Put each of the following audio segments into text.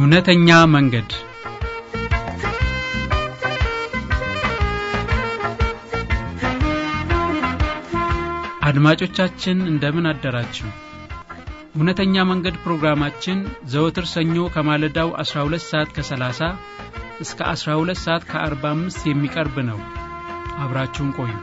እውነተኛ መንገድ አድማጮቻችን እንደምን አደራችሁ እውነተኛ መንገድ ፕሮግራማችን ዘወትር ሰኞ ከማለዳው 12 ሰዓት ከ30 እስከ 12 ሰዓት ከ45 የሚቀርብ ነው አብራችሁን ቆዩ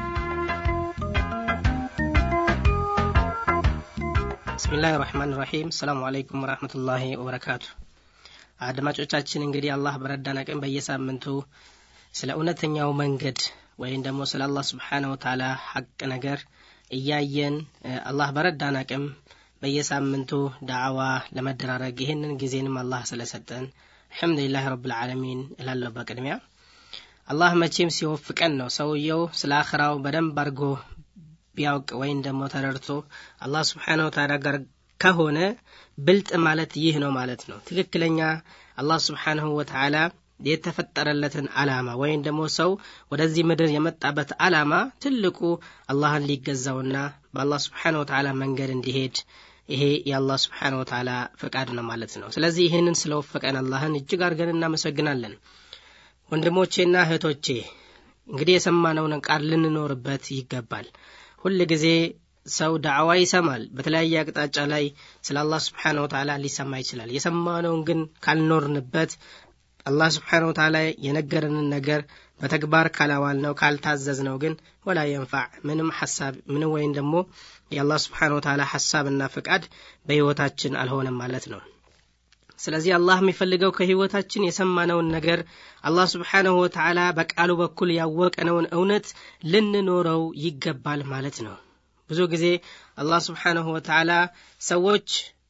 ብስሚላህ ራህማን ራሒም ሰላሙ አለይኩም ወረህመቱላሂ ወበረካቱ አድማጮቻችን እንግዲህ አላህ በረዳን አቅም በየሳምንቱ ስለ እውነተኛው መንገድ ወይም ደግሞ ስለ አላህ ስብሓነ ወተዓላ ሐቅ ነገር እያየን አላህ በረዳን አቅም በየሳምንቱ ዳዕዋ ለመደራረግ ይህንን ጊዜንም አላህ ስለሰጠን አልሐምዱሊላህ ረብልዓለሚን እላለሁ በቅድሚያ አላህ መቼም ሲወፍቀን ነው ሰውየው ስለ አኽራው በደንብ አድርጎ ቢያውቅ ወይም ደግሞ ተረድቶ አላህ ስብሓነ ወተዓላ ጋር ከሆነ ብልጥ ማለት ይህ ነው ማለት ነው ትክክለኛ አላህ ስብሓንሁ ወተዓላ የተፈጠረለትን አላማ ወይም ደግሞ ሰው ወደዚህ ምድር የመጣበት አላማ ትልቁ አላህን ሊገዛውና በአላህ ስብሓን ወተዓላ መንገድ እንዲሄድ ይሄ የአላህ ስብሓን ወተዓላ ፈቃድ ነው ማለት ነው ስለዚህ ይህንን ስለወፈቀን አላህን እጅግ አድርገን እናመሰግናለን ወንድሞቼና እህቶቼ እንግዲህ የሰማነውን ቃል ልንኖርበት ይገባል ሁል ጊዜ ሰው ዳዕዋ ይሰማል በተለያየ አቅጣጫ ላይ ስለ አላህ ስብሓን ወተዓላ ሊሰማ ይችላል የሰማነውን ግን ካልኖርንበት አላህ ስብሓን ወተዓላ የነገረንን ነገር በተግባር ካላዋል ነው ካልታዘዝ ነው ግን ወላ የንፋዕ ምንም ሐሳብ ምንም ወይም ደግሞ የአላህ ስብሓን ወተዓላ ሐሳብና ፍቃድ በሕይወታችን አልሆነም ማለት ነው ስለዚህ አላህ የሚፈልገው ከህይወታችን የሰማነውን ነገር አላህ ስብሓንሁ ወተዓላ በቃሉ በኩል ያወቀነውን እውነት ልንኖረው ይገባል ማለት ነው ብዙ ጊዜ አላህ ስብሓንሁ ወተዓላ ሰዎች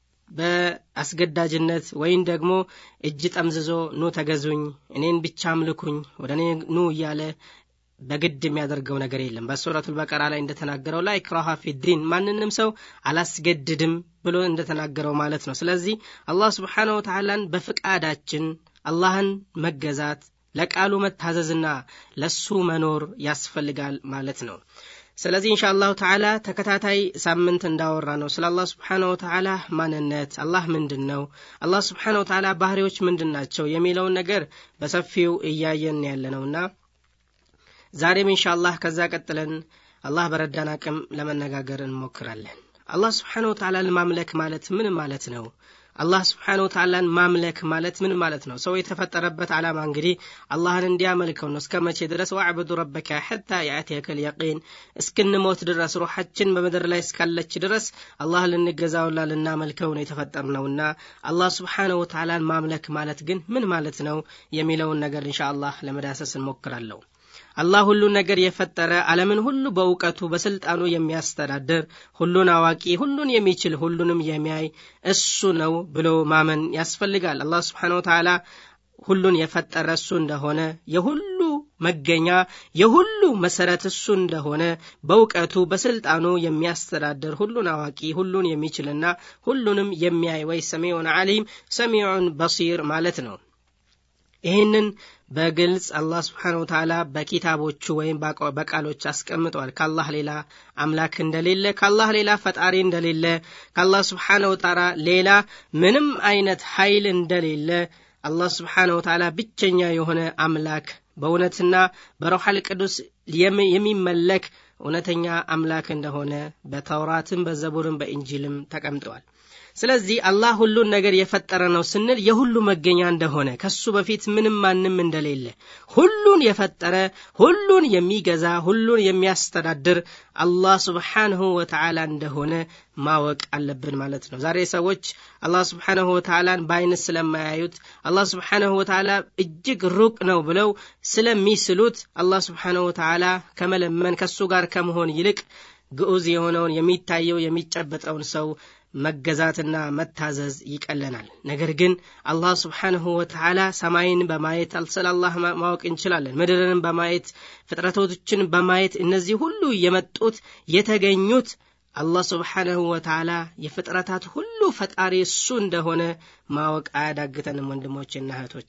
በአስገዳጅነት ወይም ደግሞ እጅ ጠምዝዞ ኑ ተገዙኝ እኔን ብቻ አምልኩኝ ወደ እኔ ኑ እያለ በግድ የሚያደርገው ነገር የለም በሱረቱ በቀራ ላይ እንደተናገረው ላይ ክራሃ ፊዲን ማንንም ሰው አላስገድድም ብሎ እንደተናገረው ማለት ነው ስለዚህ አላህ ስብሓን ወተዓላን በፍቃዳችን አላህን መገዛት ለቃሉ መታዘዝና ለሱ መኖር ያስፈልጋል ማለት ነው ስለዚህ እንሻ አላሁ ተዓላ ተከታታይ ሳምንት እንዳወራ ነው ስለ አላህ ስብሓን ወተዓላ ማንነት አላህ ምንድን ነው አላህ ስብሓን ወተዓላ ባህሪዎች ምንድን ናቸው የሚለውን ነገር በሰፊው እያየን ያለ ነውና ዛሬም እንሻ አላህ ከዛ ቀጥለን አላህ በረዳን አቅም ለመነጋገር እንሞክራለን አላህ ስብሓን ወተዓላን ማምለክ ማለት ምን ማለት ነው አላህ ስብሓን ወተዓላን ማምለክ ማለት ምን ማለት ነው ሰው የተፈጠረበት ዓላማ እንግዲህ አላህን እንዲያመልከው ነው እስከ መቼ ድረስ ዋዕቡዱ ረበካ ሐታ የአትየከል የቂን እስክንሞት ድረስ ሩሓችን በምድር ላይ እስካለች ድረስ አላህ ልንገዛውና ልናመልከው ነው የተፈጠር ነውና አላህ ስብሓን ወተዓላን ማምለክ ማለት ግን ምን ማለት ነው የሚለውን ነገር እንሻ አላህ ለመዳሰስ እንሞክራለሁ አላህ ሁሉን ነገር የፈጠረ ዓለምን ሁሉ በእውቀቱ በስልጣኑ የሚያስተዳድር ሁሉን አዋቂ ሁሉን የሚችል ሁሉንም የሚያይ እሱ ነው ብሎ ማመን ያስፈልጋል አላህ ስብሓን ወተዓላ ሁሉን የፈጠረ እሱ እንደሆነ የሁሉ መገኛ የሁሉ መሰረት እሱ እንደሆነ በእውቀቱ በስልጣኑ የሚያስተዳድር ሁሉን አዋቂ ሁሉን የሚችልና ሁሉንም የሚያይ ወይ ሰሚዑን አሊም ሰሚዑን በሲር ማለት ነው ይህንን በግልጽ አላህ ስብሓን ወተዓላ በኪታቦቹ ወይም በቃሎች አስቀምጠዋል ከአላህ ሌላ አምላክ እንደሌለ ከአላህ ሌላ ፈጣሪ እንደሌለ ከአላህ ስብሓን ወተዓላ ሌላ ምንም አይነት ኃይል እንደሌለ አላህ ስብሓን ወተዓላ ብቸኛ የሆነ አምላክ በእውነትና በረውሐል ቅዱስ የሚመለክ እውነተኛ አምላክ እንደሆነ በተውራትም በዘቡርም በእንጂልም ተቀምጠዋል ስለዚህ አላህ ሁሉን ነገር የፈጠረ ነው ስንል የሁሉ መገኛ እንደሆነ ከሱ በፊት ምንም ማንም እንደሌለ ሁሉን የፈጠረ ሁሉን የሚገዛ ሁሉን የሚያስተዳድር አላህ ስብሓንሁ ወተዓላ እንደሆነ ማወቅ አለብን ማለት ነው ዛሬ ሰዎች አላህ ስብሓንሁ ወተዓላን በአይነት ስለማያዩት አላህ ስብሓንሁ ወተዓላ እጅግ ሩቅ ነው ብለው ስለሚስሉት አላህ ስብሓንሁ ወተዓላ ከመለመን ከሱ ጋር ከመሆን ይልቅ ግዑዝ የሆነውን የሚታየው የሚጨበጠውን ሰው መገዛትና መታዘዝ ይቀለናል ነገር ግን አላህ ስብሓንሁ ወተዓላ ሰማይን በማየት ስለ አላህ ማወቅ እንችላለን ምድርንም በማየት ፍጥረቶችን በማየት እነዚህ ሁሉ የመጡት የተገኙት አላህ ስብሓንሁ ወተዓላ የፍጥረታት ሁሉ ፈጣሪ እሱ እንደሆነ ማወቅ አያዳግተንም ወንድሞቼና እህቶቼ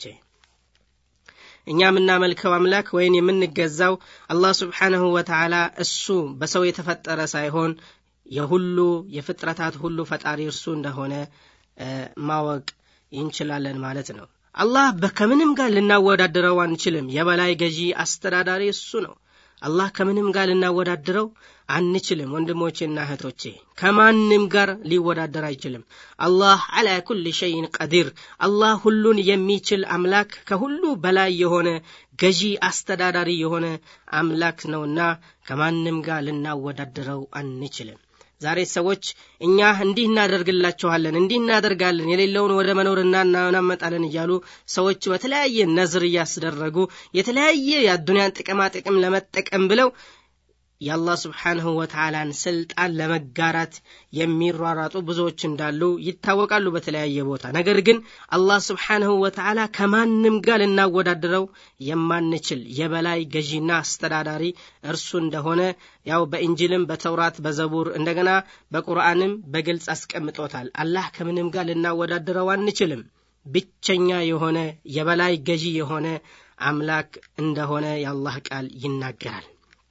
እኛ የምናመልከው አምላክ ወይም የምንገዛው አላህ ስብሓንሁ ወተዓላ እሱ በሰው የተፈጠረ ሳይሆን የሁሉ የፍጥረታት ሁሉ ፈጣሪ እርሱ እንደሆነ ማወቅ እንችላለን ማለት ነው አላህ ከምንም ጋር ልናወዳድረው አንችልም የበላይ ገዢ አስተዳዳሪ እሱ ነው አላህ ከምንም ጋር ልናወዳድረው አንችልም ወንድሞቼና እህቶቼ ከማንም ጋር ሊወዳደር አይችልም አላህ አላ ኩል ሸይን ቀዲር አላህ ሁሉን የሚችል አምላክ ከሁሉ በላይ የሆነ ገዢ አስተዳዳሪ የሆነ አምላክ ነውና ከማንም ጋር ልናወዳድረው አንችልም ዛሬ ሰዎች እኛ እንዲህ እናደርግላችኋለን እንዲህ እናደርጋለን የሌለውን ወደ መኖር እናመጣለን እያሉ ሰዎች በተለያየ ነዝር እያስደረጉ የተለያየ የአዱንያን ጥቅማ ጥቅም ለመጠቀም ብለው የአላህ ስብሓንሁ ወተዓላን ስልጣን ለመጋራት የሚሯራጡ ብዙዎች እንዳሉ ይታወቃሉ በተለያየ ቦታ ነገር ግን አላህ ስብሓንሁ ወተዓላ ከማንም ጋር ልናወዳድረው የማንችል የበላይ ገዢና አስተዳዳሪ እርሱ እንደሆነ ያው በእንጅልም በተውራት በዘቡር እንደገና በቁርአንም በግልጽ አስቀምጦታል አላህ ከምንም ጋር ልናወዳድረው አንችልም ብቸኛ የሆነ የበላይ ገዢ የሆነ አምላክ እንደሆነ የአላህ ቃል ይናገራል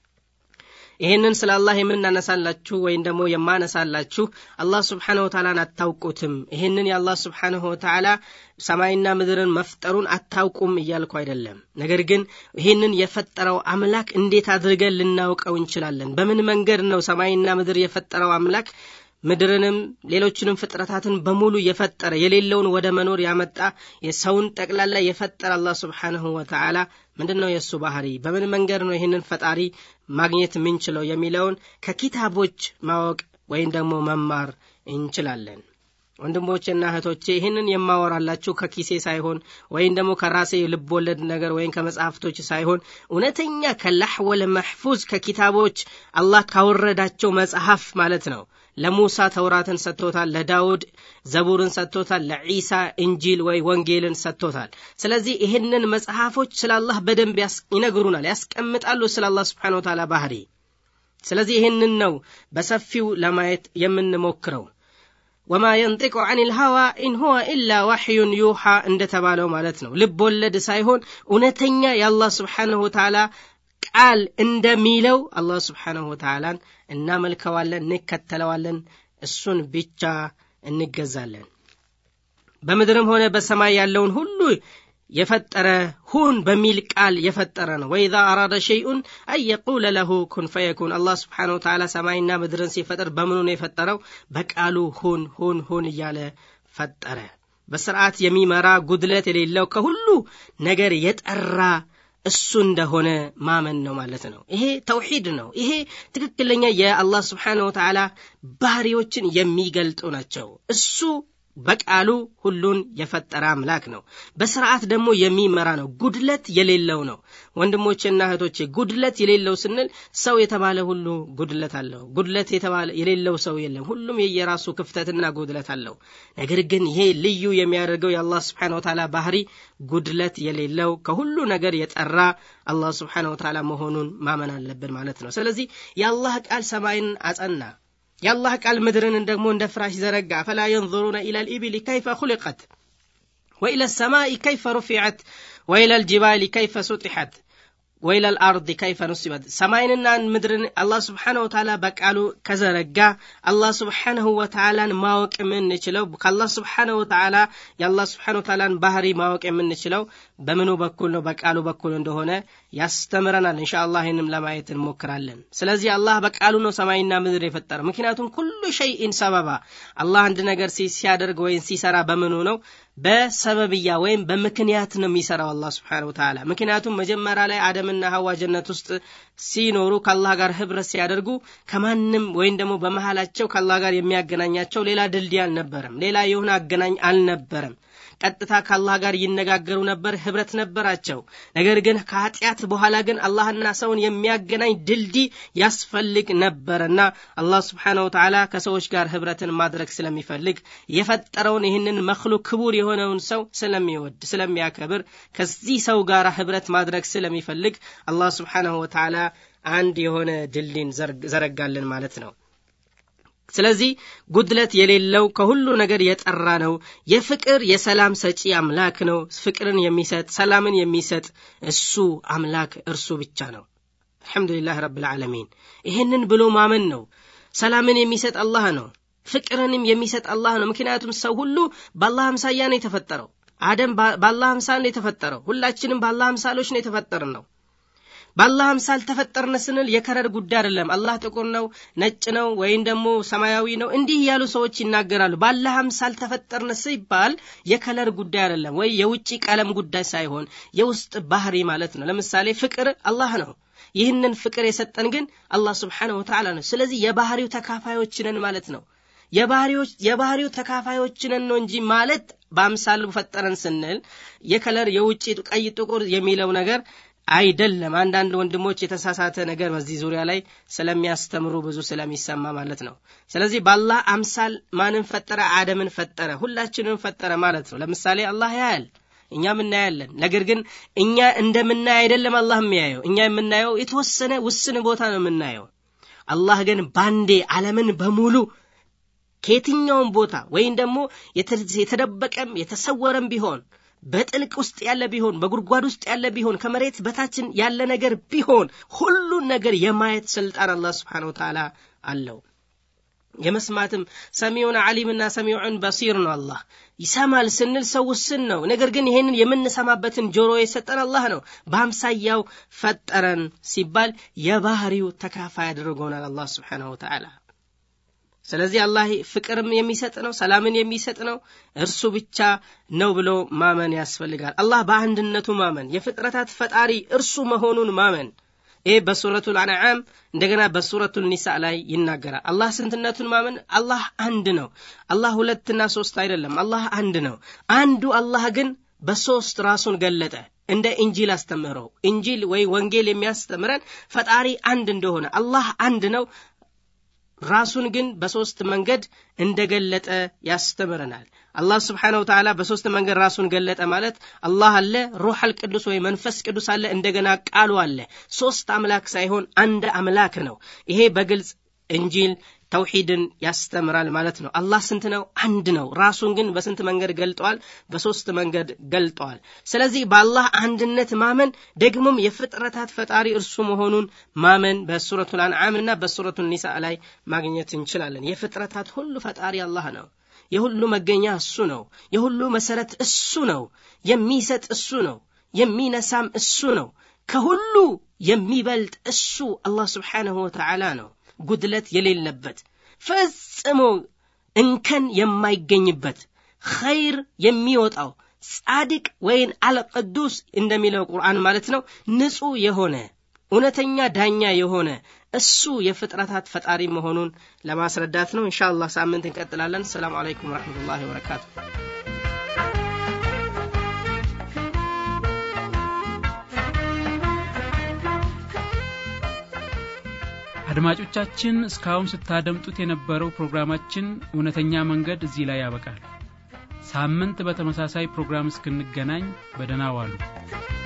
ይህንን ስለ አላህ የምናነሳላችሁ ወይም ደግሞ የማነሳላችሁ አላህ ስብሓንሁ ወተዓላን አታውቁትም ይህንን የአላህ ስብሓንሁ ወተዓላ ሰማይና ምድርን መፍጠሩን አታውቁም እያልኩ አይደለም ነገር ግን ይህንን የፈጠረው አምላክ እንዴት አድርገን ልናውቀው እንችላለን በምን መንገድ ነው ሰማይና ምድር የፈጠረው አምላክ ምድርንም ሌሎችንም ፍጥረታትን በሙሉ የፈጠረ የሌለውን ወደ መኖር ያመጣ የሰውን ጠቅላላ የፈጠረ አላህ ስብሓንሁ ወተዓላ ምንድን ነው የእሱ ባህሪ በምን መንገድ ነው ይህንን ፈጣሪ ማግኘት የምንችለው የሚለውን ከኪታቦች ማወቅ ወይም ደግሞ መማር እንችላለን ወንድሞቼና እህቶቼ ይህንን የማወራላችሁ ከኪሴ ሳይሆን ወይም ደግሞ ከራሴ ልቦለድ ነገር ወይም ከመጽሐፍቶች ሳይሆን እውነተኛ ከላሕወል መሕፉዝ ከኪታቦች አላህ ካወረዳቸው መጽሐፍ ማለት ነው ለሙሳ ተውራትን ሰጥቶታል ለዳውድ ዘቡርን ሰጥቶታል ለዒሳ እንጂል ወይ ወንጌልን ሰጥቶታል ስለዚህ ይህንን መጽሐፎች ስለ አላህ በደንብ ይነግሩናል ያስቀምጣሉ ስለ አላህ ስብሓን ወተላ ባህሪ ስለዚህ ይህንን ነው በሰፊው ለማየት የምንሞክረው ወማ የንጢቁ አን ልሀዋ ኢን ሁወ ኢላ ዋሕዩን ዩሓ እንደተባለው ማለት ነው ልብ ወለድ ሳይሆን እውነተኛ የአላህ ስብሓንሁ ተዓላ ቃል እንደሚለው አላህ ስብሓንሁ ወተዓላን እናመልከዋለን እንከተለዋለን እሱን ብቻ እንገዛለን በምድርም ሆነ በሰማይ ያለውን ሁሉ የፈጠረ ሁን በሚል ቃል የፈጠረ ነው ወኢዛ አራደ ሸይኡን አን የቁለ ለሁ ኩን ፈየኩን አላህ ስብሓን ወተዓላ ሰማይና ምድርን ሲፈጥር በምኑ ነው የፈጠረው በቃሉ ሁን ሁን ሁን እያለ ፈጠረ በስርዓት የሚመራ ጉድለት የሌለው ከሁሉ ነገር የጠራ እሱ እንደሆነ ማመን ነው ማለት ነው ይሄ ተውሒድ ነው ይሄ ትክክለኛ የአላህ ስብሓን ወተዓላ ባህሪዎችን የሚገልጡ ናቸው እሱ በቃሉ ሁሉን የፈጠረ አምላክ ነው በስርዓት ደግሞ የሚመራ ነው ጉድለት የሌለው ነው ወንድሞቼና እህቶቼ ጉድለት የሌለው ስንል ሰው የተባለ ሁሉ ጉድለት አለው ጉድለት የተባለ የሌለው ሰው የለም ሁሉም የየራሱ ክፍተትና ጉድለት አለው ነገር ግን ይሄ ልዩ የሚያደርገው የአላህ ስብሓን ወተዓላ ባህሪ ጉድለት የሌለው ከሁሉ ነገር የጠራ አላህ ስብሓን ወተዓላ መሆኑን ማመን አለብን ማለት ነው ስለዚህ የአላህ ቃል ሰማይን አጸና የአላህ ቃል ምድርን ደግሞ እንደ ፍራሽ ዘረጋ ፈላ የንظሩነ ኢላ ልኢብል ከይፈ ኹልቀት ወኢላ ሰማይ ከይፈ ሩፊዐት ወኢላ ልጅባል ከይፈ ሱጢሐት ወኢላ ልአርድ ከይፈ ኑስበት ሰማይንና ምድርን አላህ ስብሓንሁ ወተዓላ በቃሉ ከዘረጋ አላህ ስብሓንሁ ወተዓላን ማወቅ የምንችለው ከአላህ ስብሓንሁ ወተዓላ የአላህ ስብሓንሁ ወተዓላን ባህሪ ማወቅ የምንችለው በምኑ በኩል ነው በቃሉ በኩል እንደሆነ ያስተምረናል እንሻ አላህ ይህንም ለማየት እንሞክራለን ስለዚህ አላህ በቃሉ ነው ሰማይና ምድር የፈጠረው ምክንያቱም ኩሉ ሸይኢን ሰበባ አላህ አንድ ነገር ሲያደርግ ወይም ሲሰራ በምኑ ነው በሰበብያ ወይም በምክንያት ነው የሚሰራው አላህ ስብሓን ወተዓላ ምክንያቱም መጀመሪያ ላይ አደምና ሀዋ ጀነት ውስጥ ሲኖሩ ከአላህ ጋር ህብረት ሲያደርጉ ከማንም ወይም ደግሞ በመሃላቸው ከአላህ ጋር የሚያገናኛቸው ሌላ ድልድይ አልነበረም ሌላ የሆነ አገናኝ አልነበረም ቀጥታ ከአላህ ጋር ይነጋገሩ ነበር ህብረት ነበራቸው ነገር ግን ከኃጢአት በኋላ ግን አላህና ሰውን የሚያገናኝ ድልድይ ያስፈልግ ነበርና አላህ ስብሓን ወተዓላ ከሰዎች ጋር ህብረትን ማድረግ ስለሚፈልግ የፈጠረውን ይህንን መክሉቅ ክቡር የሆነውን ሰው ስለሚወድ ስለሚያከብር ከዚህ ሰው ጋር ህብረት ማድረግ ስለሚፈልግ አላህ ስብሓንሁ ወተዓላ አንድ የሆነ ድልድይን ዘረጋልን ማለት ነው ስለዚህ ጉድለት የሌለው ከሁሉ ነገር የጠራ ነው የፍቅር የሰላም ሰጪ አምላክ ነው ፍቅርን የሚሰጥ ሰላምን የሚሰጥ እሱ አምላክ እርሱ ብቻ ነው አልሐምዱሊላህ ረብ ልዓለሚን ይህንን ብሎ ማመን ነው ሰላምን የሚሰጥ አላህ ነው ፍቅርንም የሚሰጥ አላህ ነው ምክንያቱም ሰው ሁሉ በአላህ አምሳያ ነው የተፈጠረው አደም በአላህ አምሳል ነው የተፈጠረው ሁላችንም በአላህ አምሳሎች ነው የተፈጠርን ነው በአላህ አምሳል ተፈጠርን ስንል የከረር ጉዳይ አይደለም አላህ ጥቁር ነው ነጭ ነው ወይም ደግሞ ሰማያዊ ነው እንዲህ ያሉ ሰዎች ይናገራሉ በአላህ አምሳል ተፈጠርን ሲባል የከለር ጉዳይ አይደለም ወይ የውጭ ቀለም ጉዳይ ሳይሆን የውስጥ ባህሪ ማለት ነው ለምሳሌ ፍቅር አላህ ነው ይህንን ፍቅር የሰጠን ግን አላህ ስብሓንሁ ወተዓላ ነው ስለዚህ የባህሪው ተካፋዮች ነን ማለት ነው የባህሪው ተካፋዮች ነን ነው እንጂ ማለት በአምሳሉ ፈጠረን ስንል የከለር የውጭ ቀይ ጥቁር የሚለው ነገር አይደለም አንዳንድ ወንድሞች የተሳሳተ ነገር በዚህ ዙሪያ ላይ ስለሚያስተምሩ ብዙ ስለሚሰማ ማለት ነው ስለዚህ በአላህ አምሳል ማንን ፈጠረ አደምን ፈጠረ ሁላችንም ፈጠረ ማለት ነው ለምሳሌ አላህ ያያል እኛም እናያለን ነገር ግን እኛ እንደምናይ አይደለም አላህ የሚያየው እኛ የምናየው የተወሰነ ውስን ቦታ ነው የምናየው አላህ ግን ባንዴ ዓለምን በሙሉ ከየትኛውም ቦታ ወይም ደግሞ የተደበቀም የተሰወረም ቢሆን በጥልቅ ውስጥ ያለ ቢሆን በጉድጓድ ውስጥ ያለ ቢሆን ከመሬት በታችን ያለ ነገር ቢሆን ሁሉን ነገር የማየት ስልጣን አላህ ስብሓን ወተዓላ አለው የመስማትም ሰሚዑን አሊምና ሰሚዑን በሲር ነው አላህ ይሰማል ስንል ሰው ውስን ነው ነገር ግን ይሄንን የምንሰማበትን ጆሮ የሰጠን አላህ ነው በአምሳያው ፈጠረን ሲባል የባህሪው ተካፋይ አድርጎናል አላህ ስብሓንሁ ወተዓላ ስለዚህ አላህ ፍቅርም የሚሰጥ ነው ሰላምን የሚሰጥ ነው እርሱ ብቻ ነው ብሎ ማመን ያስፈልጋል አላህ በአንድነቱ ማመን የፍጥረታት ፈጣሪ እርሱ መሆኑን ማመን ይህ በሱረቱ ልአንዓም እንደገና በሱረቱ ኒሳ ላይ ይናገራል አላህ ስንትነቱን ማመን አላህ አንድ ነው አላህ ሁለትና ሶስት አይደለም አላህ አንድ ነው አንዱ አላህ ግን በሶስት ራሱን ገለጠ እንደ ኢንጂል አስተምህረው ኢንጂል ወይ ወንጌል የሚያስተምረን ፈጣሪ አንድ እንደሆነ አላህ አንድ ነው ራሱን ግን በሶስት መንገድ እንደገለጠ ያስተምረናል አላህ ስብሓን ወተዓላ በሶስት መንገድ ራሱን ገለጠ ማለት አላህ አለ ሩሕ አልቅዱስ ወይ መንፈስ ቅዱስ አለ እንደገና ቃሉ አለ ሶስት አምላክ ሳይሆን አንድ አምላክ ነው ይሄ በግልጽ እንጂል ተውሂድን ያስተምራል ማለት ነው አላህ ስንት ነው አንድ ነው ራሱን ግን በስንት መንገድ ገልጠዋል በሶስት መንገድ ገልጠዋል ስለዚህ በአላህ አንድነት ማመን ደግሞም የፍጥረታት ፈጣሪ እርሱ መሆኑን ማመን በሱረቱ ልአንዓም እና በሱረቱ ኒሳ ላይ ማግኘት እንችላለን የፍጥረታት ሁሉ ፈጣሪ አላህ ነው የሁሉ መገኛ እሱ ነው የሁሉ መሰረት እሱ ነው የሚሰጥ እሱ ነው የሚነሳም እሱ ነው ከሁሉ የሚበልጥ እሱ አላህ ስብሓንሁ ወተዓላ ነው ጉድለት የሌለበት ፈጽሞ እንከን የማይገኝበት ኸይር የሚወጣው ጻድቅ ወይን አልቅዱስ እንደሚለው ቁርአን ማለት ነው ንጹሕ የሆነ እውነተኛ ዳኛ የሆነ እሱ የፍጥረታት ፈጣሪ መሆኑን ለማስረዳት ነው እንሻ አላህ ሳምንት እንቀጥላለን ሰላም አለይኩም ወረሕመቱላሂ ወበረካቱ አድማጮቻችን እስካሁን ስታደምጡት የነበረው ፕሮግራማችን እውነተኛ መንገድ እዚህ ላይ ያበቃል ሳምንት በተመሳሳይ ፕሮግራም እስክንገናኝ በደና ዋሉ